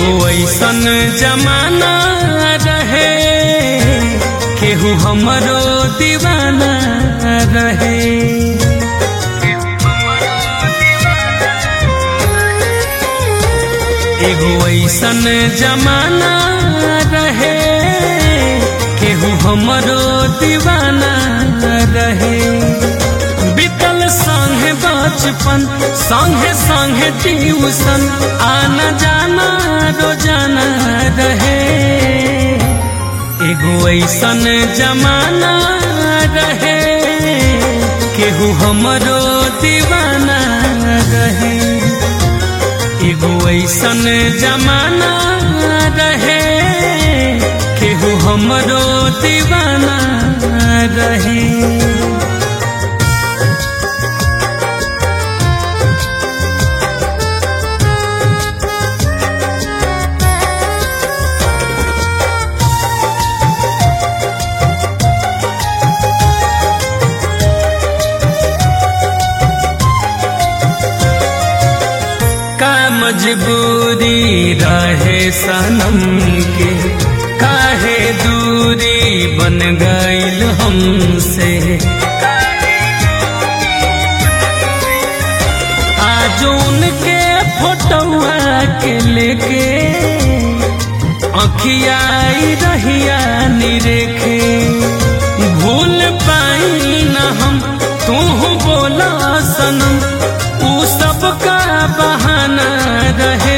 एगो ऐसन जमाना रहे केहू हमरो दीवाना रहे एगो ऐसन जमाना रहे केहू हमरो दीवाना रहे बीतल संगे बचपन संगे संगे ट्यूशन आना जाना रोजाना रहे एगो ऐसन जमाना रहे केहू हमरो दीवाना रहे एगो ऐसन जमाना रहे केहू हमरो दीवाना रहे का मजबूरी रहे सनम के काहे दूरी बन गईल हमसे आज उनके फोटोआ के लेके अखियाई रहिया निरेखे भूल पाई न हम तू बोला सनम ऊ सबका बहाना रहे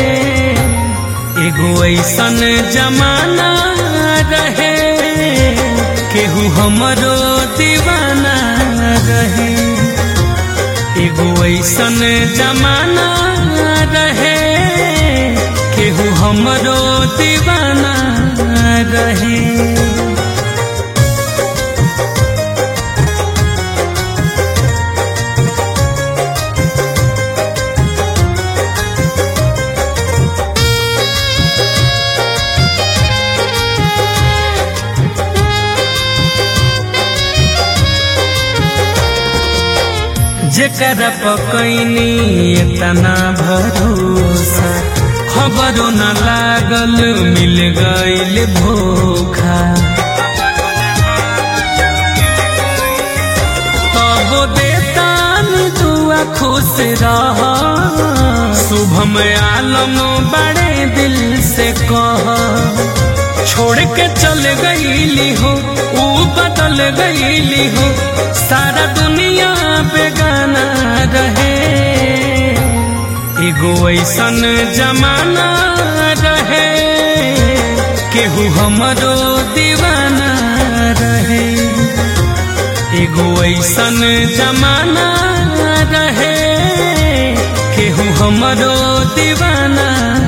एगो ऐसन जमाना रहे केहू हमरो दीवाना रहे एगो ऐसन जमाना रहे केहू हमरो दीवाना रहे जेकरा पकैनी इतना भरोसा खबरो न लागल मिल गईल धोखा तब देतान दुआ खुश रह शुभम आलम बड़े दिल से कह छोड़ के चल गईली हो ऊ बदल गईली हो सारा दुनिया बेगाना रहे एगो ऐसन जमाना रहे केहू हमरो दीवाना रहे एगो ऐसन जमाना रहे केहू हमरो दीवाना